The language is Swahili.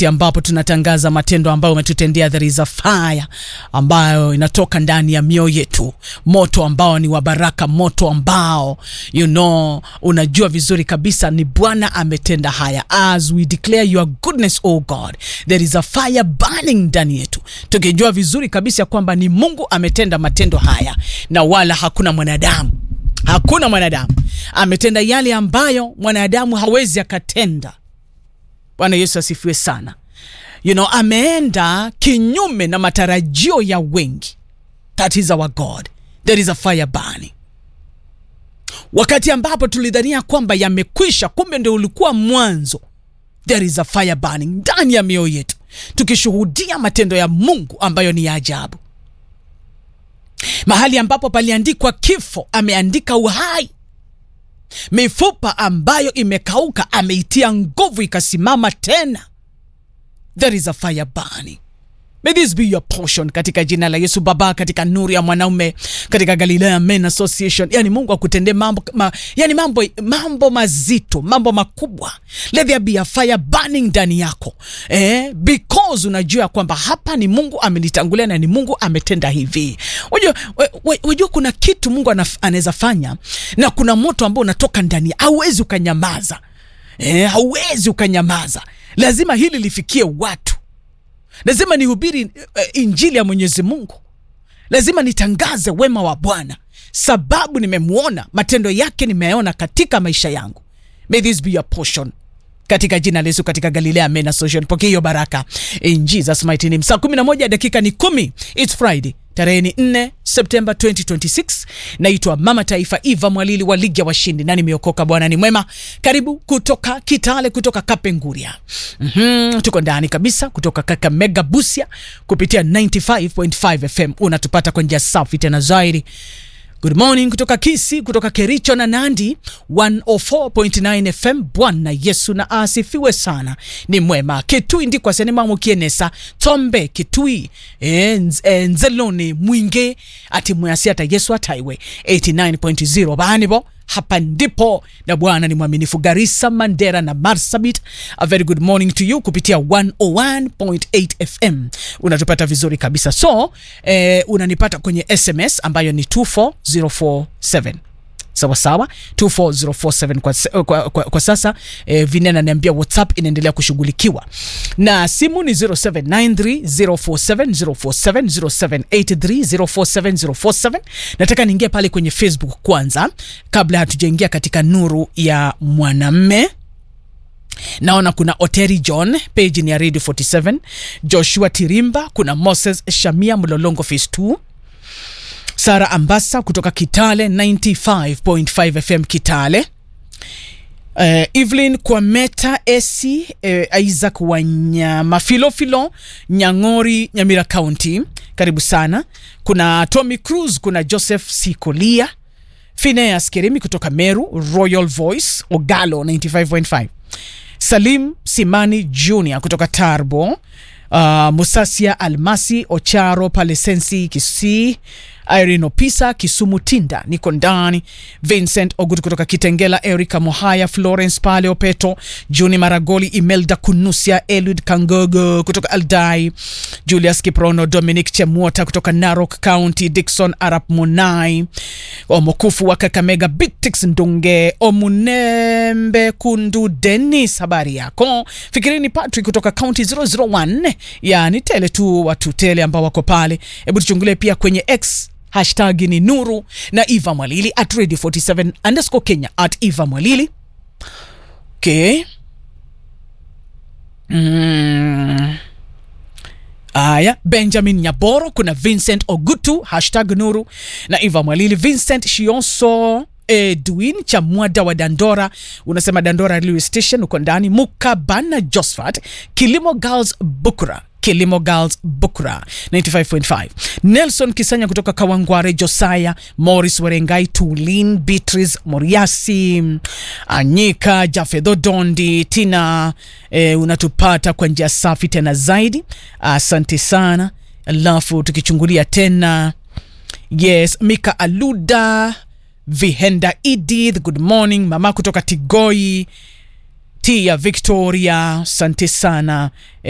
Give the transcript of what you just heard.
wakati ambapo tunatangaza matendo ambayo umetutendea. There is a fire ambayo inatoka ndani ya mioyo yetu, moto ambao ni wa baraka, moto ambao you know, unajua vizuri kabisa ni Bwana ametenda haya. As we declare your goodness oh God, there is a fire burning ndani yetu, tukijua vizuri kabisa kwamba ni Mungu ametenda matendo haya na wala hakuna mwanadamu hakuna mwanadamu ametenda yale ambayo mwanadamu hawezi akatenda. Bwana Yesu asifiwe sana. You know, ameenda kinyume na matarajio ya wengi. That is our God. There is a fire burning. Wakati ambapo tulidhania kwamba yamekwisha, kumbe ndio ulikuwa mwanzo. There is a fire burning ndani ya mioyo yetu, tukishuhudia matendo ya Mungu ambayo ni ya ajabu. Mahali ambapo paliandikwa kifo, ameandika uhai. Mifupa ambayo imekauka ameitia nguvu ikasimama tena. There is a fire burning. May this be your portion katika jina la Yesu Baba, katika nuru ya mwanaume, katika Galilea Men Association. Yani Mungu akutendee mambo ma, yani mambo, mambo mazito, mambo makubwa. Let there be a fire burning ndani yako eh, because unajua kwamba hapa ni Mungu amenitangulia na ni Mungu ametenda hivi. Unajua, unajua kuna kitu Mungu anaweza fanya na kuna moto ambao unatoka ndani, hauwezi ukanyamaza eh, hauwezi ukanyamaza. Lazima hili lifikie watu lazima nihubiri uh, injili ya Mwenyezi Mungu, lazima nitangaze wema wa Bwana sababu nimemwona, matendo yake nimeona katika maisha yangu. May this be your portion katika jina la Yesu, katika Galilea Men Association. Pokea hiyo baraka in Jesus mighty name. Saa 11 dakika ni kumi. It's Friday tarehe ni 4 Septemba 2026. Naitwa Mama Taifa Eva Mwalili wa Ligi ya Washindi na nimeokoka. Bwana ni mwema. Karibu kutoka Kitale, kutoka Kapenguria. mm -hmm. Tuko ndani kabisa kutoka Kakamega Busia kupitia 95.5 FM. Unatupata kwa njia safi tena zaidi. Good morning kutoka Kisi, kutoka Kericho na Nandi 104.9 FM. Bwana Yesu na asifiwe sana, ni mwema. Kitui ndiko asenema mukienesa Tombe Kitui e, nz, e, Nzeloni Mwinge ati mwasi ata Yesu ataiwe 89.0 banibo hapa ndipo na Bwana ni mwaminifu. Garissa, Mandera na Marsabit, a very good morning to you kupitia 101.8 FM unatupata vizuri kabisa. So eh, unanipata kwenye SMS ambayo ni 24047 sawa sawa 24047 kwa, kwa, kwa, kwa sasa eh, Vinena ananiambia WhatsApp inaendelea kushughulikiwa na simu ni 0793047047 0783047047. Nataka niingie pale kwenye Facebook kwanza kabla hatujaingia katika nuru ya mwanamme. Naona kuna Oteri John, page ni ya Radio 47, Joshua Tirimba, kuna Moses Shamia Mlolongo phase 2 Sara Ambasa kutoka Kitale 95.5 FM Kitale. Uh, Evelyn Kwameta Esi uh, Isaac Wanyama Filofilo Nyang'ori Nyamira County, karibu sana. Kuna Tommy Cruz, kuna Joseph Sikolia, Phineas Kerimi kutoka Meru, Royal Voice Ogalo 95.5, Salim Simani Junior kutoka Tarbo, uh, Musasia Almasi Ocharo Palesensi Kisii Irene Opisa Kisumu Tinda, niko ndani. Vincent Ogut kutoka Kitengela, Erica Mohaya, Florence Pale Opeto, Juni Maragoli, Imelda Kunusia, Elud Kangogo kutoka Aldai, Julius Kiprono, Dominic Chemuota kutoka Narok County, Dixon Arap Munai, Omokufu wa Kakamega, Bitix Ndunge, Omunembe Kundu, Dennis, habari yako? Fikirini Patrick kutoka County 001, yani tele tu watu tele ambao wako pale. Hebu tuchungulie pia kwenye X hashtag ni Nuru na Eva Mwalili at radio 47 underscore Kenya at Eva Mwalili. Okay. Mm. Aya, Benjamin Nyaboro, kuna Vincent Ogutu hashtag Nuru na Eva Mwalili. Vincent Shionso Edwin Chamwada wa Dandora unasema Dandora Railway Station uko ndani. Mukabana Josephat Kilimo Girls Bukura Kilimo Girls Bukura 95.5. Nelson Kisanya kutoka Kawangware, Josaya Morris Werengai, Tulin Beatrice Moriasi, Anyika Jafedho Dondi Tina, eh, unatupata kwa njia safi tena zaidi, asante sana. Alafu tukichungulia tena, yes, Mika Aluda Vihenda Edith, good morning mama kutoka Tigoi Tia Victoria, asante sana.